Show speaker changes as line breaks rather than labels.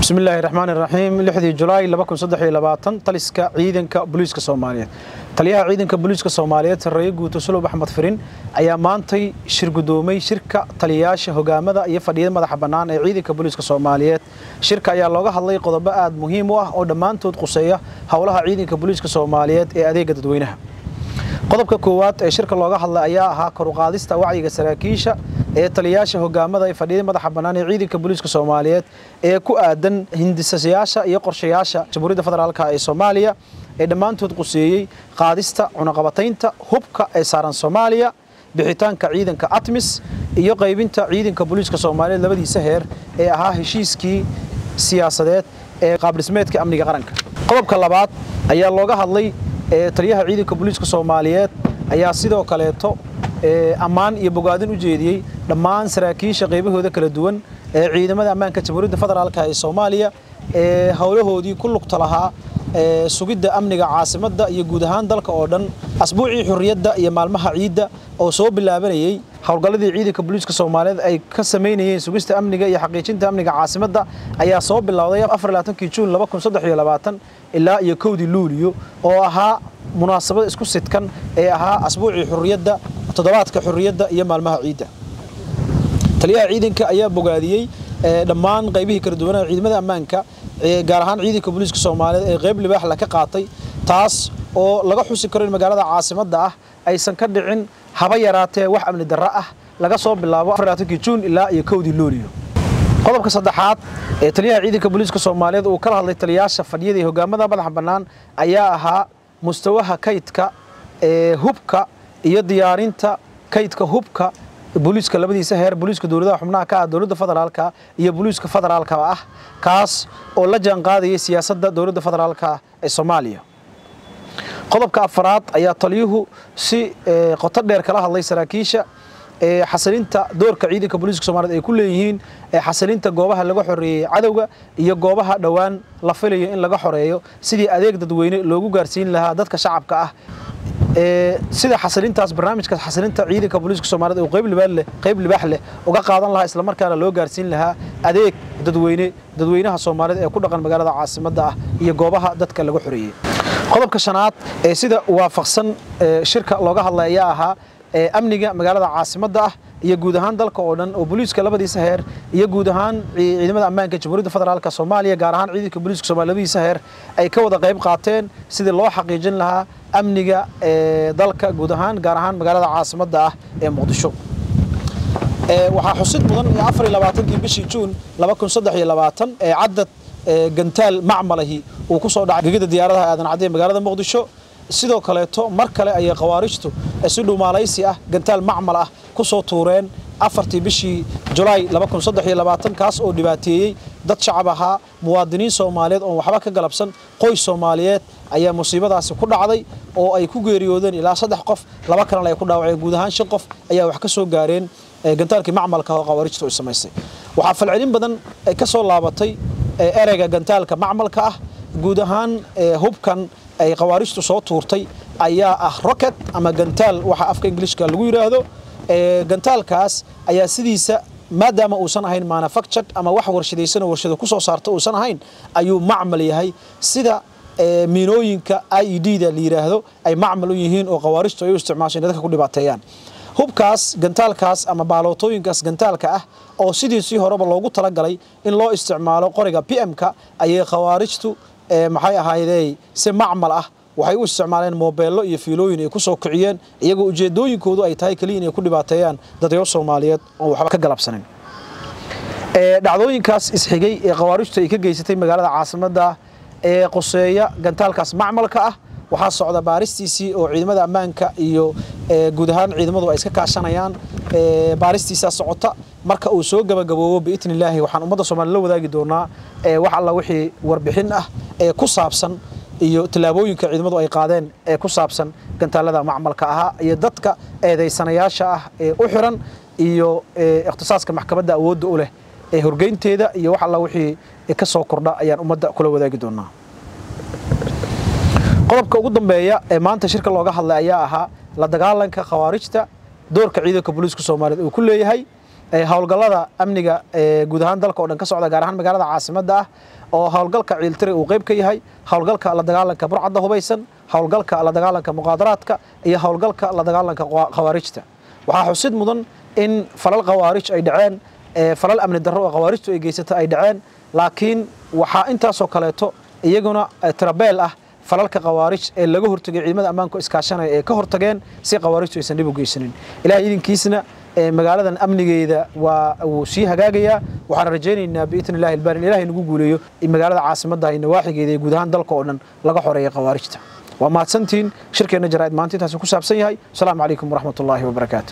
bismillaahi raxmaani raxiim lixdii julaay taliska ciidanka booliiska soomaaliyeed taliyaha ciidanka booliiska soomaaliyeed sarreeye guuto sulub axmed firin ayaa maantay shir gudoomay shirka taliyayaasha hogaamada iyo fadhiyada madaxa bannaan ee ciidanka booliiska soomaaliyeed shirka ayaa looga hadlay qodobo aad muhiim u ah oo dhammaantood quseeya howlaha ciidanka booliiska soomaaliyeed ee adeega dadweynaha qodobka koowaad ee shirka looga hadlay ayaa ahaa koruqaadista wacyiga saraakiisha ee taliyayaasha hogaamada ee fadhiyada madaxa bannaan ee ciidanka booliiska soomaaliyeed ee ku aadan hindisayaasha iyo qorshayaasha jamhuuriyadda federaalka ee soomaaliya ee dhammaantood quseeyey qaadista cunaqabataynta hubka ee saaran soomaaliya bixitaanka ciidanka atmis iyo qaybinta ciidanka booliiska soomaaliyeed labadiisa heer ee ahaa heshiiskii siyaasadeed ee qaabdhismeedka amniga qaranka qodobka labaad ayaa looga hadlay taliyaha ciidanka booliiska soomaaliyeed ayaa sidoo kaleeto ammaan iyo bogaadin u jeediyey dhammaan saraakiisha qaybahooda kala duwan ee ciidamada ammaanka jamhuuriyadda federaalk ee soomaaliya ee howlahoodii ku lugta lahaa sugidda amniga caasimadda iyo guud ahaan dalka oo dhan asbuucii xurriyadda iyo maalmaha ciidda oo soo bilaabanayey howlgalladii ciidanka booliiska soomaaliyeed ay ka samaynayeen sugista amniga iyo xaqiijinta amniga caasimadda ayaa soo bilowday juun ilaa iyo kowdii luuliyo oo ahaa munaasabad isku sidkan ee ahaa asbuucii xurriyadda toddobaadka xurriyadda iyo maalmaha ciidda taliyaha ciidanka ayaa bogaadiyey dhammaan qaybihii kala duwanaa ciidamada ammaanka gaar ahaan ciidanka booliiska soomaaliyeed ee qayb libaaxla ka qaatay taas oo laga xusi karo in magaalada caasimadda ah aysan ka dhicin haba yaraatee wax amni darro ah laga soo bilaabo juun ilaa iyo kowdii luuliyo qodobka saddexaad ee taliyaha ciidanka booliiska soomaaliyeed uu kala hadlay taliyayaasha fadhiyada iyo hogaamada madaxa bannaan ayaa ahaa mustawaha kaydka ee hubka iyo diyaarinta kaydka hubka booliiska labadiisa heer booliiska dowladaha xubnaha ka ah dowladda federaalka iyo booliiska federaalka ah kaas oo la jaanqaadayay siyaasadda dowladda federaalka ee soomaaliya qodobka afaraad ayaa taliyuhu si qoto dheer kala hadlay saraakiisha xasilinta doorka ciidanka booliiska soomaaliyed ay ku leeyihiin xasilinta goobaha laga xoreeyey cadowga iyo goobaha dhowaan la filayo in laga xoreeyo sidii adeeg dadweyne loogu gaarsiin lahaa dadka shacabka ah sida xasilintaas barnaamijka xasilinta ciidanka booliiska soomaaliyeed uu qayb libaax leh qayb libaax leh uga qaadan lahaa isla markaana loo gaarsiin lahaa adeeg dadweyne dadweynaha soomaaliyeed ee ku dhaqan magaalada caasimadda ah iyo goobaha dadka laga xoreeyey qodobka shanaad ee sida waafaqsan shirka looga hadlay ayaa ahaa amniga magaalada caasimadda ah iyo guud ahaan dalka oo dhan oo booliiska labadiisa heer iyo guud ahaan ciidamada ammaanka jamhuuriyadda federaalk soomaaliya gaar ahaan ciidanka booliiska soomaliya labadiisa heer ay ka wada qayb qaateen sidii loo xaqiijin lahaa amniga dalka guud ahaan gaar ahaan magaalada caasimadda ah ee muqdisho waxaa xusid mudan afar iyo labaatankii bishii juun laba kun saddex iyo labaatan ee caddad gantaal macmalahi uu ku soo dhacay gegida diyaaradaha aadan cadde magaalada muqdisho sidoo kaleeto mar kale ayay khawaarijtu si dhumaalaysi ah gantaal macmal ah ku soo tuureen afartii bishii julaay kaas oo dhibaateeyey dad shacab ahaa muwaadiniin soomaaliyeed oon waxba ka galabsan qoys soomaaliyeed ayaa musiibadaasi ku dhacday oo ay ku geeriyoodeen ilaa saddex qof laba kalena ay ku dhaawaceen guud ahaan shan qof ayaa wax ka soo gaareen gantaalkii macmalka oo khawaarijtu ay samaysay waxaa falcelin badan ka soo laabatay ereyga gantaalka macmalka ah guud ahaan hubkan ay khawaarijtu soo tuurtay ayaa ah rocket ama gantaal waxa afka ingiliishka lagu yidhaahdo gantaalkaas ayaa sidiisa maadaama uusan ahayn manufactured ama wax warshadaysan oo warshada ku soo saarta uusan ahayn ayuu macmal yahay sida miinooyinka i e d da la yidhaahdo ay macmal u yihiin oo khawaarijtu ay u isticmaasho dadka ku dhibaateeyaan hubkaas gantaalkaas ama baalootooyinkaas gantaalka ah oo sidiisii horeba loogu talagalay in loo isticmaalo qoriga p m-ka ayay khawaarijtu maxay ahaydey si macmal ah waxay u isticmaaleen moobeello iyo fiilooyin ay ku soo kiciyeen iyagoo ujeedooyinkoodu ay tahay keliya inay ku dhibaateeyaan dadyo soomaaliyeed oo waxba ka galabsanin dhacdooyinkaas isxigay ee khawaarijtu ay ka geysatay magaalada caasimadda ee qoseeya gantaalkaas macmalka ah waxaa socda baaristiisii oo ciidamada ammaanka iyo guud ahaan ciidamadu ay iska kaashanayaan baaristiisaa socota marka uu soo gabagaboobo biidni illaahi waxaan ummadda soomaliya la wadaagi doonaa wax alla wixii warbixin ah ee ku saabsan iyo tallaabooyinka ciidamadu ay qaadeen ee ku saabsan gantaalada macmalka ahaa iyo dadka eedaysanayaasha ah ee u xiran iyo ikhtisaaska maxkamadda awoodda u leh ee horgeynteeda iyo wax alla wixii ka soo kordha ayaan ummadda kula wadaagi doonaa qodobka ugu dambeeya ee maanta shirka looga hadlay ayaa ahaa la dagaalanka khawaarijta doorka ciidanka booliiska soomaaliyeed uu ku leeyahay howlgallada amniga ee guud ahaan dalka oo dhan ka socda gaar ahaan magaalada caasimadda ah oo howlgalka ciiltire uu qayb ka yahay howlgalka la dagaalanka burcadda hubaysan howlgalka la dagaalanka muqaadaraadka iyo howlgalka la dagaalanka khawaarijta waxaa xusid mudan in falal khawaarij ay dhaceen falal amni darro oo khawaarijtu ay geysata ay dhaceen laakiin waxaa intaasoo kaleeto iyaguna tirabeel ah falalka khawaarij ee laga hortegay ciidamada ammaanku iskaashanaya ee ka hortageen si khawaarijtu aysan dhib u geysanin ilahay idinkiisna magaaladan amnigeeda waa wuu sii hagaagayaa waxaan rajaynaynaa biidni illahi ilbaari in ilahay nagu guuleeyo magaalada caasimadda iyo nawaaxigeeda iyo guud ahaan dalka oo dhan laga xoreeya khawaarijta waa mahadsantiin shirkeenna jaraa'id maanta intaasi ku saabsan yahay asalaamu calaykum waraxmat ullaahi wabarakaatu